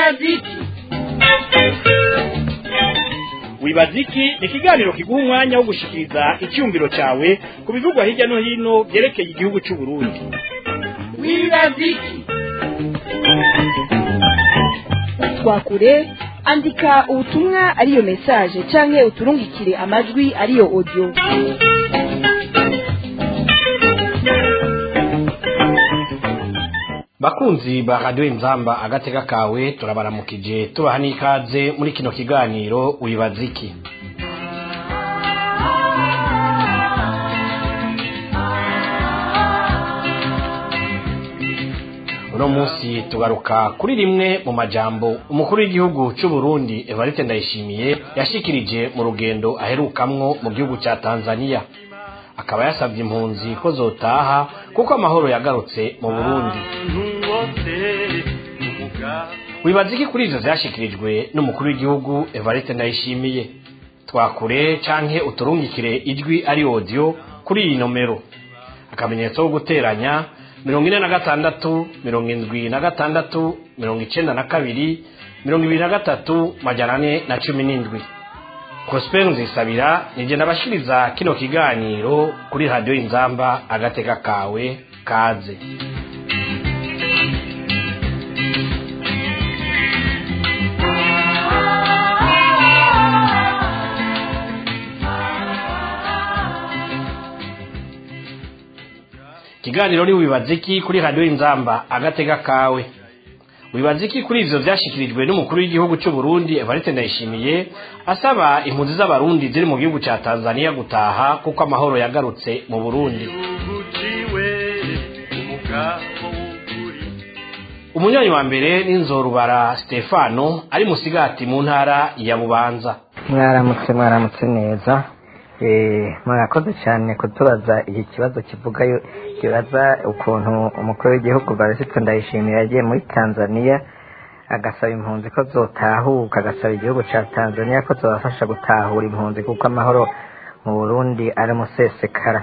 wibaziki wibaziki ni ikiganiro kiguha umwanya wo gushikiriza icyumviro cyawe ku bivugwa hirya no hino byerekeye igihugu cy'u Burundi wibaziki twakure andika ubutumwa ariyo message canke uturungikire amajwi ariyo audio bakunzi ba radiyo inzamba agatega kawe turabaramukije tubaha n'ikaze muri kino kiganiro wibaza iki uno munsi tugaruka kuri rimwe mu majambo umukuru w'igihugu cy'u Burundi Evariste Ndayishimiye yashikirije mu rugendo aherukamwo mu gihugu cya Tanzania akaba yasabye impunzi ko zotaha kuko amahoro yagarutse mu Burundi wibaza iki kuri ivyo vyashikirijwe n'umukuru w'igihugu Evariste Ndayishimiye twakure canke uturungikire ijwi ari audio kuri iyi nomero akamenyetso ko guteranya mirongo ine na gatandatu mirongo indwi na gatandatu mirongo icenda na kabiri mirongo ibiri na gatatu majana ane na cumi n'indwi prosper nzisabira nije nabashiriza kino kiganiro kuri radiyo inzamba agateka kawe kaze ikiganiro ni wibaza iki kuri radiyo inzamba agatega kawe wibaza iki kuri ivyo vyashikirijwe n'umukuru w'igihugu cy'u Burundi Evariste Ndayishimiye asaba impunzi z'abarundi ziri mu gihugu ca Tanzania gutaha kuko amahoro yagarutse mu Burundi umunywanyi wa mbere n'inzorubara Stefano ari musigati mu ntara ya Bubanza mwaramutse mwaramutse neza murakoze cyane kutubaza iki kibazo kivuga kibaza ukuntu umukuru w'igihugu barisitse ndayishimiye yagiye muri tanzania agasaba impunzi ko zotahuka agasaba igihugu cya tanzania ko zobafasha gutahura impunzi kuko amahoro mu burundi ari musesekara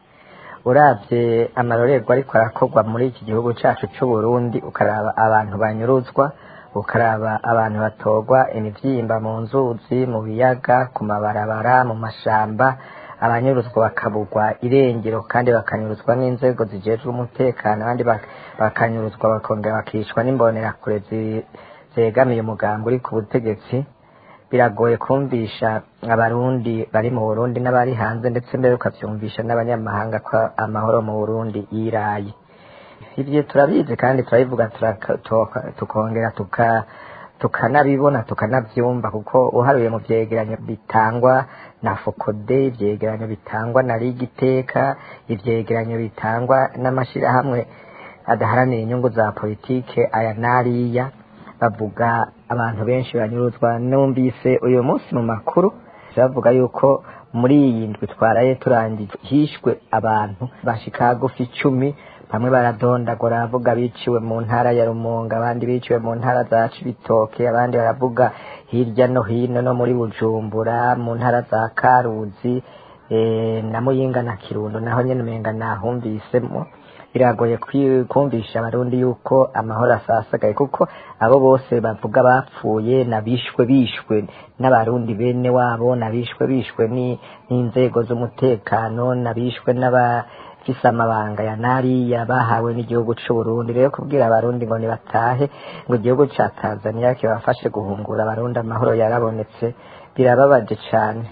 urabye amarorerwa ariko arakorwa muri iki gihugu cyacu cy'u burundi ukaraba abantu banyuruzwa ukaraba abantu batorwa imibyimba mu nzuzi mu biyaga ku mabarabara mu mashamba abanyuruzwa bakabugwa irengero kandi bakanyuruzwa n'inzego zijejwe umutekano abandi bakanyuruzwa bakongera bakicwa n'imbonerakure zegamiye umugambi uri ku butegetsi biragoye kumvisha abarundi bari mu burundi n'abari hanze ndetse mbere ukabyumvisha n'abanyamahanga ko amahoro mu burundi yiraye ibyo turabizi kandi turabivuga tukongera tukanabibona tukanabyumva kuko uharuye mu byegeranyo bitangwa na fokode ibyegeranyo bitangwa na rigiteka ibyegeranyo bitangwa n'amashyirahamwe adaharanira inyungu za politike aya n'ariya bavuga abantu benshi banyuruzwa numvise uyu munsi mu makuru bavuga yuko muri iyi ndwi twaraye turangiye hishwe abantu bashika hagufi icumi bamwe baradondagura baravuga biciwe mu ntara ya rumunga abandi biciwe mu ntara za cibitoke abandi baravuga hirya no hino no muri bujumbura mu ntara za karuzi na muyinga na kirundo naho nyene umenga nahumvisemo biragoye kumvisha abarundi yuko amahoro asasagaye kuko abo bose bavuga bapfuye nabishwe bishwe n'abarundi bene wabo nabishwe bishwe n'inzego z'umutekano nabishwe n'aba fise amabanga ya nariya bahawe n'igihugu c'u Burundi rero kubwira abarundi ngo nibatahe ngo igihugu ca Tanzania kibafashe guhungura abarundi amahoro yarabonetse birababaje cane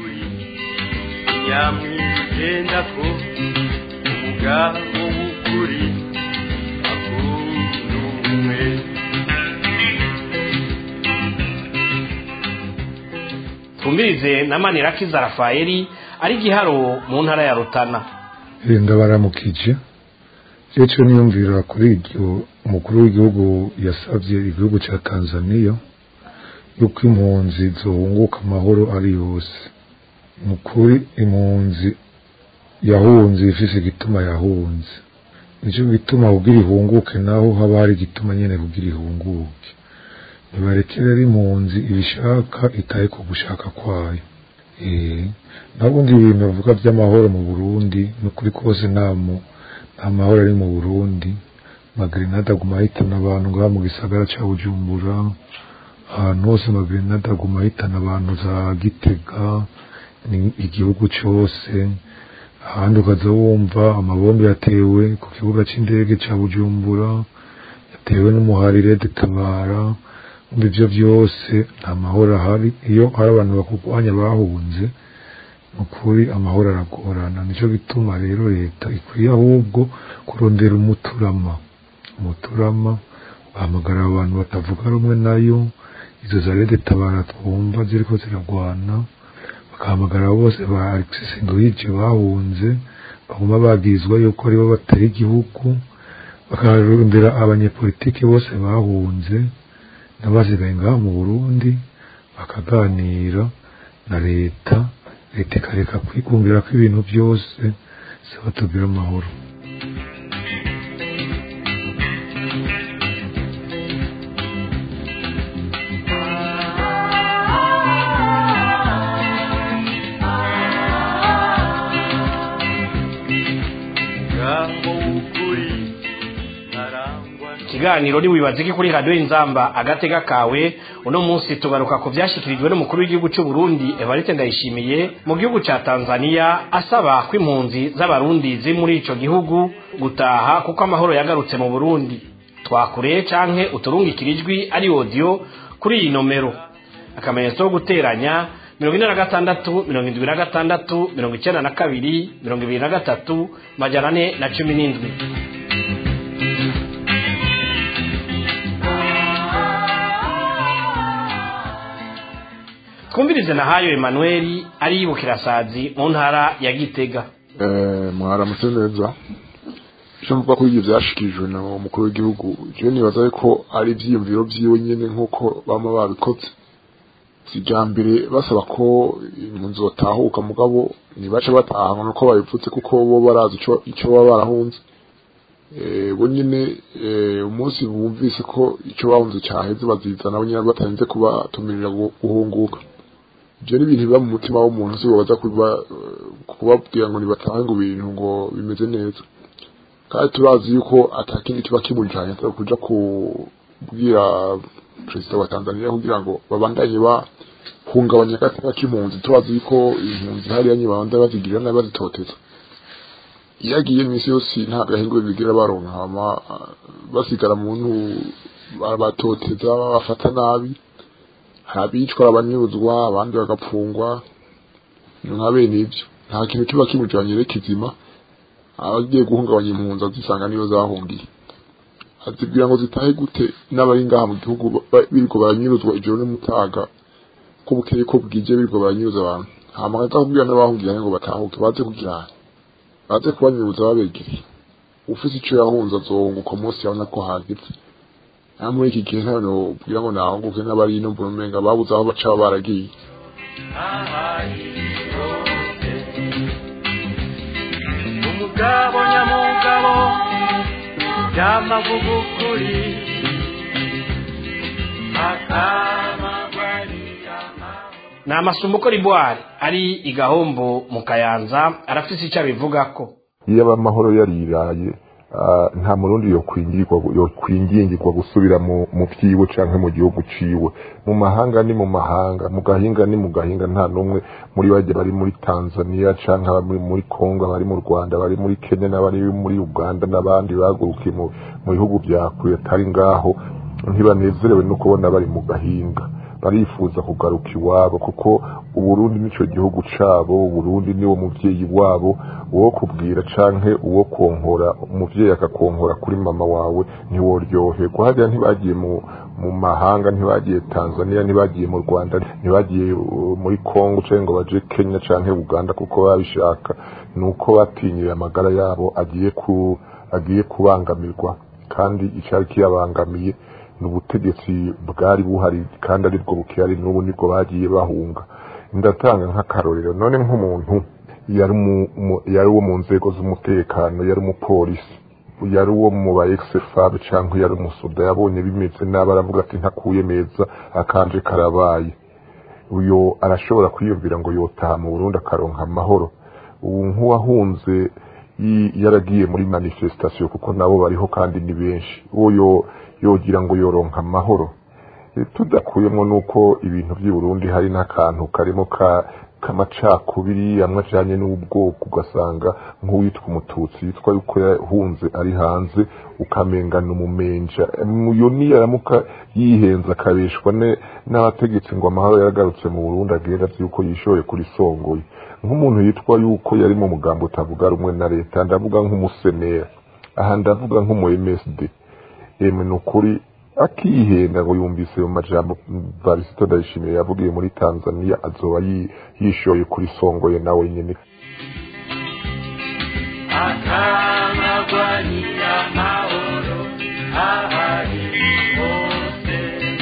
yamwigenda ko umugabo w'ukuri akunda umwe twumvirize na Manirakiza Rafaeli ari giharo mu ntara ya Rutana ndabaramukije icyo niyumvira kuri iryo umukuru w'igihugu yasabye igihugu cya tanzania yuko impunzi zohunguka amahoro ari yose ni ukuri impunzi yahunze ifise igituma yahunze nicyo gituma kugira ihunguke naho haba hari igituma nyine kugira ihunguke ntibarekere ari impunzi ibishaka itaye ku gushaka kwayo nabundi ibintu bavuga by'amahoro mu burundi ni ukuri kose nta mahoro ari mu burundi magrenade aguma ahitana abantu ngaha mu gisagara ca bujumbura ahantu hose magrenade aguma ahitana abantu za gitega ni igihugu cose ahandi ukaza wumva amabombe yatewe ku kibuga c'indege ca bujumbura yatewe n'umuharire dutabara umva ivyo vyose nta mahoro ahari iyo hari abantu bakurwanya bahunze ukuri amahoro aragorana nico gituma rero leta ikwiye ahubwo kurondera umuturama umuturama bahamagara abantu batavuga rumwe nayo izo za rede tabara twumva ziriko ziragwana bagahamagara bose ba Alexis Nduhije bahunze baguma bagirizwa yuko aribo batari igihugu bakarondera abanyepolitiki bose bahunze n'abasigaye ngaha mu Burundi bakaganira na leta leta ikareka kwigungira ko ibintu byose saba tugira amahoro ngaho ukuri ntarangwa ikiganiro ntiwibaze ko kuri radiyo inzamba agatega kawe uno munsi tugaruka ku byashyikirijwe n'umukuru w'igihugu cy'u Burundi evariste ndayishimiye mu gihugu cya tanzania asaba ko impunzi z'abarundi ziri muri icyo gihugu gutaha kuko amahoro yagarutse mu burundi twakure canke uturungikira ijwi ari odiyo kuri iyi nomero akamenyetso ko guteranya mirongo ine na gatandatu mirongo indwi na gatandatu mirongo icyenda na kabiri mirongo ibiri na gatatu majana ane na cumi n'indwi twumvirize na hayo emanuweli ari bukirasazi mu ntara ya gitega Eh, mwaramutse neza icyo mvuga ko ibyo byashikirijwe na umukuru w'igihugu je nibaza ko ari ivyiyumviro vyiwe nyene nk'uko bama babikoze kijambere basaba ko impunzi zotahuka mugabo ntibace bataha ngo nuko babivutse kuko bo barazi ico ico baba barahunze Eh, bo nyene eh, umunsi bumvise ko ico bahunze caheze bazizana bo nyene batarinze kubatumirira gu- guhunguka ibyo ni ibintu biba mu mutima w'umuntu si baza kuba kubabwira ngo nibatahe ngo ibintu ngo bimeze neza kandi turazi yuko atakindi kiba kimujanye atari kuja kubwira perezida wa Tanzania kugira ngo babandanye bahungabanya agateka k'impunzi turazi yuko impunzi hariya nyine babandanye bazigirira nabi bazitoteza iyo agiye iminsi yose nta gahingwe bigira baronka hama ah, basigara muntu babatoteza babafata nabi hari abicwa abanyuruzwa abandi bagapfungwa nka bene ibyo nta kintu kiba kimujanye rero kizima abagiye guhungabanya impunzi azisanga niyo zahungiye azibwira ngo zitahe gute n'abari ngaha mu gihugu ba- biriko baranyuruzwa ijoro n'umutaga ko bukeye ko bwije biriko baranyuruza abantu hama akaza kubwira n'abahungiye ngo batahuke baze kugira baze kubanyuruza babegereye ufise ico yahunze azohunguka umunsi yabona ko hageze nta muri iki gihe ntabwo ubwira ngo nahunguke n'abari ino mbona umenga babuze aho baca baragiye umugabo nyamugabo byamavuga ukuri akamagwariya ni amasumbuko ribuwari ari i gahombo mu kayanza arafise icyo abivugako iyo aba amahoro yariraye ah, nta murundi yokwingirwa yokwingingirwa gusubira mu mu vyiwe canke mu gihugu ciwe mu mahanga ni mu mahanga mu gahinga ni mu gahinga nta numwe muri bajya bari muri Tanzania canke abari muri Kongo abari mu Rwanda bari muri Kenya n'abari muri Uganda n'abandi bagurukiye mu mu bihugu vya kure atari ngaho ntibanezerewe no kubona bari mu gahinga barifuza kugaruka iwabo kuko uburundi nico gihugu cabo uburundi niwo muvyeyi wabo uwo kubwira canke uwo konkora umuvyeyi akakonkora kuri mama wawe ntiworyoherwa hariya ntibagiye mu mu mahanga ntibagiye tanzania ntibagiye mu rwanda ntibagiye uh, muri kongo canke ngo baje kenya canke uganda kuko babishaka nuko batinyiriye amagara yabo agiye ku agiye kubangamirwa kandi icari kiyabangamiye ni ubutegetsi bwari buhari kandi aribwo bukihari n'ubu nibwo bagiye bahunga ndatanga nk'akarorero none nk'umuntu yari umu- umu- yari uwo mu nzego z'umutekano yari umupolisi yari uwo mu ba ex-fab cyangwa yari umusoda yabonye bimeze nabi aravuga ati ntakuye meza akanje karabaye uyo arashobora kwiyumvira ngo yotaha mu Burundi akaronka amahoro ubu nk'uwahunze yi- yaragiye muri manifestation kuko nabo bariho kandi ni benshi uwo yo- yogira ngo yoronka amahoro Eh, tudakuyemo nuko ibintu by'i Burundi hari n'akantu karimo ka kamacakubiri amwe ajanye n'ubwoko ugasanga nk'uwitwa umututsi yitwa yuko yahunze ari hanze ukamengana umumenja uyo niyaramuka yihenze akabeshwa ne- n'abategetsi ngo amahoro yaragarutse mu Burundi agenda azi yuko yishoye kuri songoye nk'umuntu yitwa yuko yari mu mugambo utavuga rumwe na leta ndavuga nk'umusenera aha ndavuga nk'umu MSD emwe ni ukuri akihenda ngo yumvise ayo majambo varisito ndayishimiye yavugiye muri tanzania azoba yi- yishoye kuri songoye nawe nyene akamagwanira amahoro ahari hose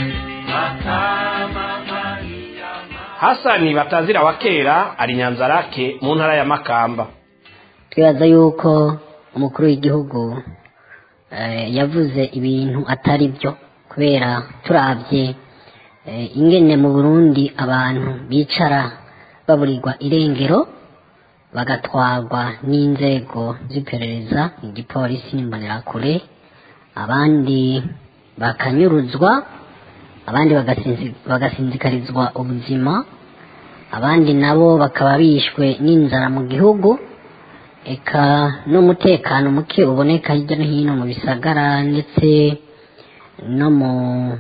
akamagwanira hasani batazira wa kera ari nyanzarake mu ntara ya makamba twibaza yuko umukuru w'igihugu eh, yavuze ibintu atari byo kubera turabye eh, ingene mu burundi abantu bicara baburirwa irengero bagatwarwa n'inzego z'iperereza igipolisi n'imbonerakure abandi bakanyuruzwa abandi bagasinzi- bagasinzikarizwa ubuzima abandi nabo bakaba bishwe n'inzara mu gihugu eka n'umutekano muke uboneka hirya no hino mu bisagara ndetse no mu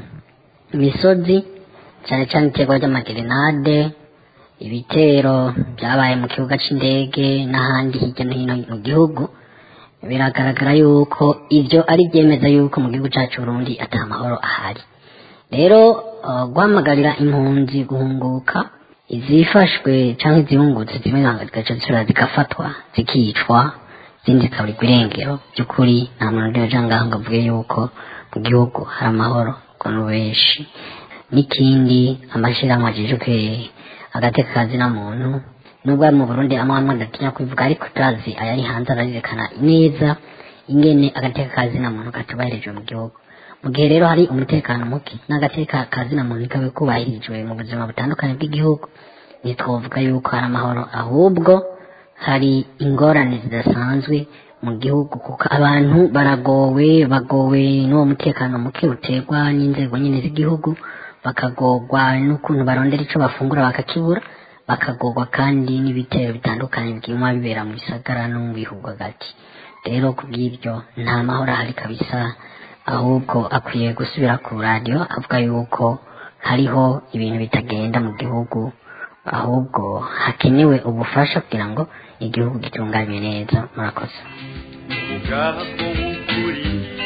misozi cyane cyane iterwa ry'amagerenade ibitero byabaye mu kibuga cy'indege n'ahandi hirya no hino mu gihugu biragaragara yuko ibyo ari byemeza yuko mu gihugu cyacu Burundi ata mahoro ahari rero uh, guhamagarira impunzi guhunguka izifashwe cyangwa izihungutse zimwe zigaca zisubira zigafatwa zikicwa izindi zikaburirwa irengero by'ukuri nta muntu uriho ujya ngaho ngo avuge yuko mu gihugu hari amahoro ngo ni benshi n'ikindi amashyirahamwe ajejwe agateka kazina muntu nubwo ari mu burundi amwe amwe adatinya kubivuga ariko turazi ayari hanze ararerekana neza ingene agateka kazina muntu katubahirijwe mu gihugu mu gihe rero hari umutekano muke n'agateka kazina muntu kabe kubahirijwe mu buzima butandukanye bw'igihugu ntitwavuga yuko hari amahoro ahubwo hari ingorane zidasanzwe mu gihugu kuko abantu baragowe bagowe n'uwo mutekano muke uterwa n'inzego nyine z'igihugu bakagorwa n'ukuntu barondera icyo bafungura bakakibura bakagorwa kandi n'ibitero bitandukanye biguma bibera mu bisagara no mu bihugu hagati rero ku bw'ibyo nta mahoro ahari kabisa ahubwo akwiye gusubira ku radiyo avuga yuko hariho ibintu bitagenda mu gihugu ahubwo hakenewe ubufasha kugira ngo igihugu gitunganywe neza murakoze ubwabo bw'ukuri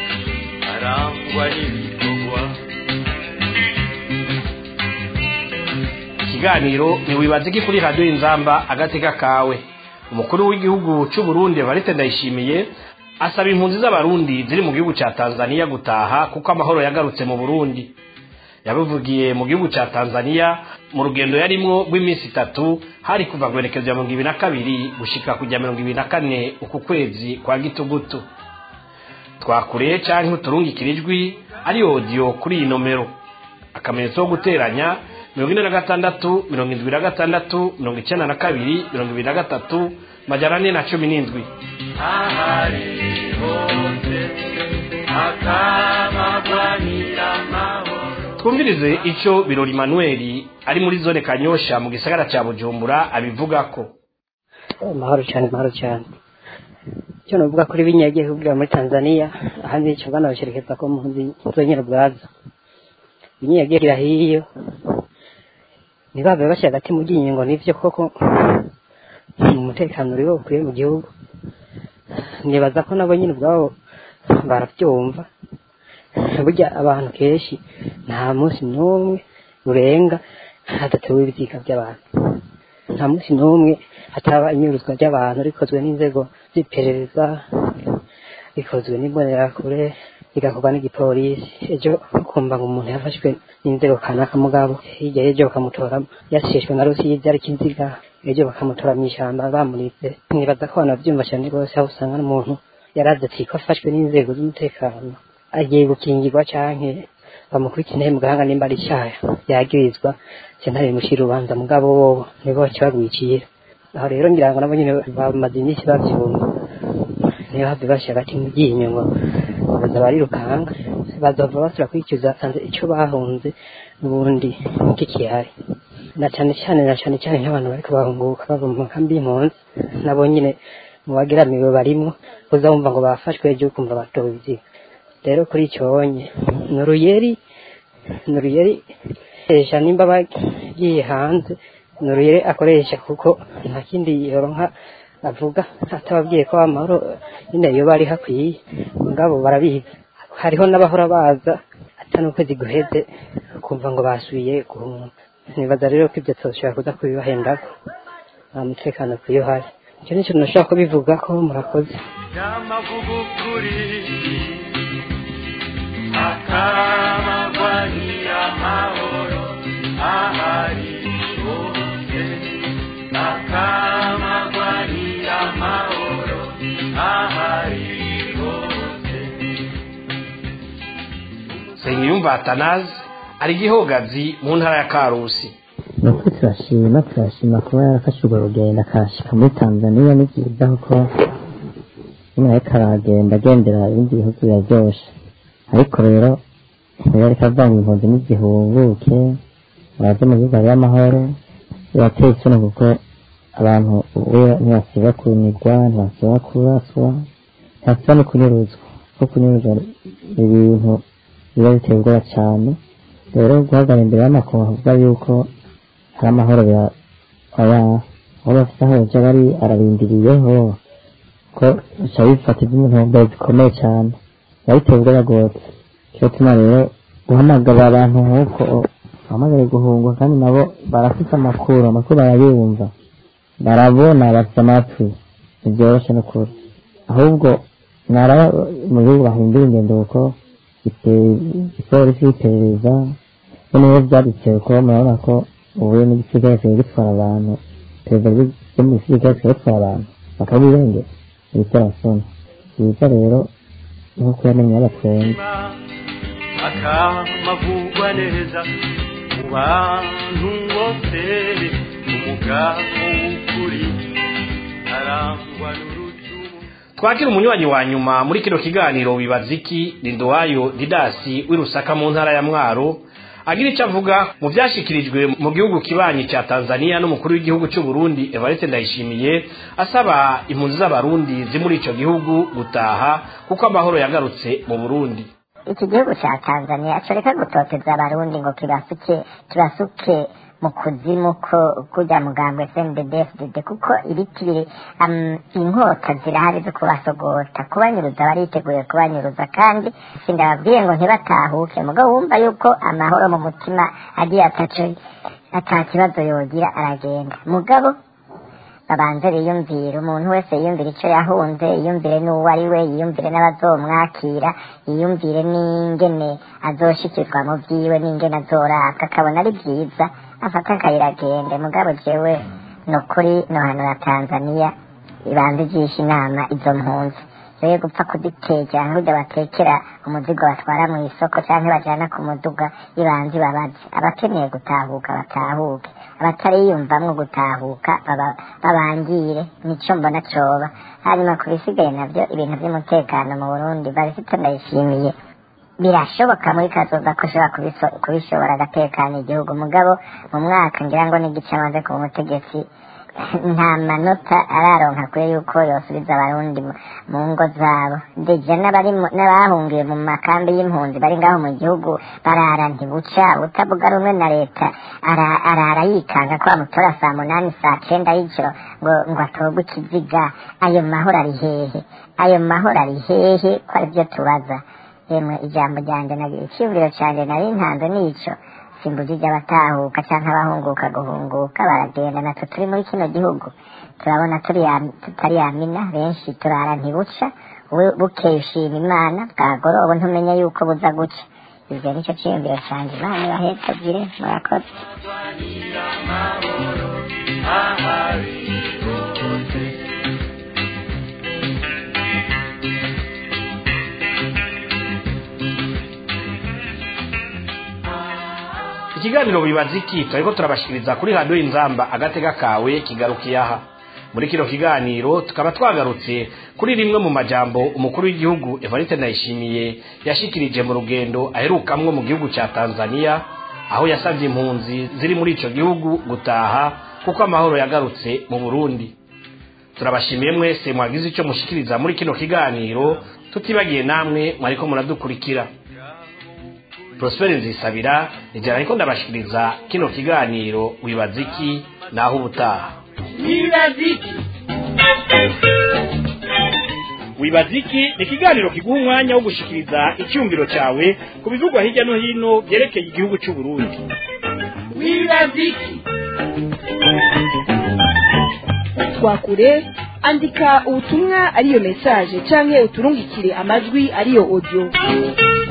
arangwa n'ibikorwa ikiganiro ntiwibaze ko kuri radiyo y'inzamba agateka kawe umukuru w'igihugu cy'u Burundi Evariste Ndayishimiye asaba impunzi z'abarundi ziri mu gihugu cya Tanzania gutaha kuko amahoro yagarutse mu Burundi yabivugiye mu gihugu cya Tanzania mu rugendo yarimwo rw'iminsi itatu hari kuva guherekezwa ya mirongo ibiri na kabiri gushika kujya mirongo ibiri na kane uku kwezi kwa gitugutu twakure canke uturungikira ijwi ari odiyo kuri iyi nomero akamenyetso ko guteranya mirongo ine na gatandatu mirongo indwi na gatandatu mirongo icyenda na kabiri mirongo ibiri na gatatu majana ane na cumi n'indwi ahari hose akamagwanira amahoro twumvirize icyo birori manuel ari muri zone kanyosha mu gisagara cya bujumbura abivuga ko amahoro cyane amahoro cyane icyo navuga kuri biriya yagiye kubwira muri tanzania ahandi icyo ngana basherekeza ko mpunzi zonyine ubwazo biriya yagiye kira hiyo ntibabe bashyira hagati mu ryinyo ngo nibyo koko umutekano uriho ukwiye mu gihugu nibaza ko nabo nyine ubwabo barabyumva burya abantu kenshi nta munsi n'umwe urenga hadatewe ibiziga by'abantu nta munsi n'umwe hataba inyuruzwa ry'abantu rikozwe n'inzego z'iperereza rikozwe n'imbonerakure rigakorwa n'igipolisi ejo ukumva ngo umuntu yafashwe n'inzego kanaka mugabo hirya y'ejo bakamutora yasheshwe na rusizi ariko inziga ejo bakamutora mu ishyamba bamuritse mwibaza ko abantu babyumva cyane rwose aho usanga n'umuntu yarazi ati ko afashwe n'inzego z'umutekano agiye gukingirwa canke bamukurikirane mu gahanga nimba ari icyaha yagirizwa sentare imushira urubanza mugabo bo nibo bakibagwikira aho rero ngira ngo nabo nyine bamaze iminsi babyumva niyo hafi bashyira agati mu ryinyo ngo baza barirukanga bazava basubira kwicuza sanze icyo bahunze n'ubundi kikihari na cyane cyane na cyane cyane nk'abantu bariko bahunguka bava mu makambi y'impunzi nabo nyine mu bageramiwe barimwo uza wumva ngo bafashwe ejo ukumva batowe ibyiga rero kuri icyo wonye ni uruyeri ni uruyeri esha nimba bagiye hanze ni uruyeri akoresha kuko nta kindi yoronka avuga atababwiye ko amahoro nyine iyo bari hakwiye ngabo barabizi hariho n'abahora baza atari ukwezi guheze ukumva ngo basubiye guhunga nibaza rero ko ibyo tushobora kuza kubibahendako nta mutekano kuyo hari icyo ni ikintu nashobora kubivuga ko murakoze y'amavugukuri akamagwanira amahoro ahari hose akamagwanira amahoro ahari hose Nsengiyumva Atanazi ari gihogazi mu ntara ya Karusi nuko turashima turashima kuba yarafashe urwo rugendo akashika muri tanzaniya ni byiza kuko nyine ariko aragenda agendera ibindi bihugu biraryoshe ariko rero niba ariko avanga impunzi n'igihunguke baze mu gihugu hariyo amahoro birateye isoni kuko abantu ubu ntibasiba kunigwa ntibasiba kuraswa ntibasiba no kunyuruzwa kuko kunyuruzwa ibintu biba biteye ubwoba cyane rero guhagarara imbere y'amakungu avuga yuko hari amahoro ya aya aho bafite aho baja bari ararindiriyeho ko bica bifata iby'intumbero zikomeye cyane biba biteye ubwoba rwose cyo tuma rero guhamagara abantu nk'uko bahamagare guhungwa kandi nabo barafite amakuru amakuru barayumva barabona bafite amatwi ntibyoroshe n'ukuri ahubwo naraba mu gihugu bahindura ingendo kuko igipolisi y'iperereza noneho byadutse ko murabona ko ubu n'igisirikare kigiye gitwara abantu perezida ryo mu gisirikare kigiye gitwara abantu bakabirengera ibiterasoni byiza rero nk'uko yamenye y'abatwenge akamavugwa neza mu bantu bose umugabo w'ukuri arangwa n'urucumu twakira umunywanyi wa nyuma muri kino kiganiro wibaza iki Lindowayo Didasi w'Irusaka mu ntara ya Mwaro agira icyo avuga mu byashyikirijwe mu gihugu kibanyi cya Tanzania n'umukuru w'igihugu cy'u Burundi Evariste Ndayishimiye asaba impunzi z'abarundi ziri muri icyo gihugu gutaha kuko amahoro yagarutse mu Burundi iki gihugu cya tanzania coreka gutoteza abarundi ngo kibasuke kibasuke mu kuzimu ko kujya mugambwe sndbfdd kuko ibiti biri um, inkota zirahari zo kubasogota kubanyuruza bariteguye kubanyuruza kandi sindababwiye ngo ntibatahuke mugabo wumva yuko amahoro mu mutima agiye ataco ata kibazo yogira aragenda mugabo babanze biyumvire umuntu wese yiyumvire icyo yahunze yiyumvire n'uwo ari we yiyumvire n'abazomwakira yiyumvire n'ingene azoshikirwa mu byiwe n'ingene azoraka akabona ari byiza afata akayira agende mugabo jewe ni ukuri nohanura tanzaniya ibanza igisha inama izo mpunzi rero gupfa kuzitekera nk'ujya batekera umuzigo batwara mu isoko cyangwa bajyana ku muduga ibanza ibabaze abakeneye gutahuka batahuke abatariyumvamwo gutahuka babangire nicyo mbona coba hanyuma ku bisigaye nabyo ibintu by'umutekano mu burundi barisito ndayishimiye birashoboka muri kazoza ko ushobora kubishobora agatekana igihugu mugabo mu mwaka ngira ngo n'igice amaze ku butegetsi nta manota araronka kure yuko yosubiza abarundi mu ngo zabo deja n'abahungiye mu makambi y'impunzi bari ngaho mu gihugu barara ntibuca utavuga rumwe na leta arara yikanga ko bamutora saa munani saa cenda y'ijoro ngo ngo atorwe ikiziga ayo mahoro ari hehe ayo mahoro ari hehe ko ari byo tubaza yemwe ijambo ryanjye nagira icyumviro cyanjye nari ntanze n'ico simbujije abatahuka cyangwa abahunguka guhunguka baragenda natwe turi muri kino gihugu turabona tutari yamina benshi turara ntibuca bukeye ushima imana bwagoroba ntumenye yuko buza guca ibyo nicyo cyiyumviro cyanjye imana ibahetsagire murakoze ikiganiro bibaza iki turiko turabashikiriza kuri radiyo inzamba agatega kawe kigarukiye aha muri kino kiganiro tukaba twagarutse kuri rimwe mu majambo umukuru w'igihugu evariste ndayishimiye yashikirije mu rugendo aherukamwo mu gihugu cya tanzania aho yasabye impunzi ziri muri ico gihugu gutaha kuko amahoro yagarutse mu burundi turabashimiye mwese mwagize icyo mushikiriza muri kino kiganiro tutibagiye namwe mwariko muradukurikira prosperi nzisabira ijana ariko ndabashikiriza kino kiganiro wibaza iki naho ubutaha wibaziki wibaziki ni ikiganiro kiguha umwanya wo gushikiriza icyumviro cyawe ku bivugwa hirya no hino byerekeye igihugu cy'u Burundi wibaziki twakure andika ubutumwa ariyo message canke uturungikire amajwi ariyo audio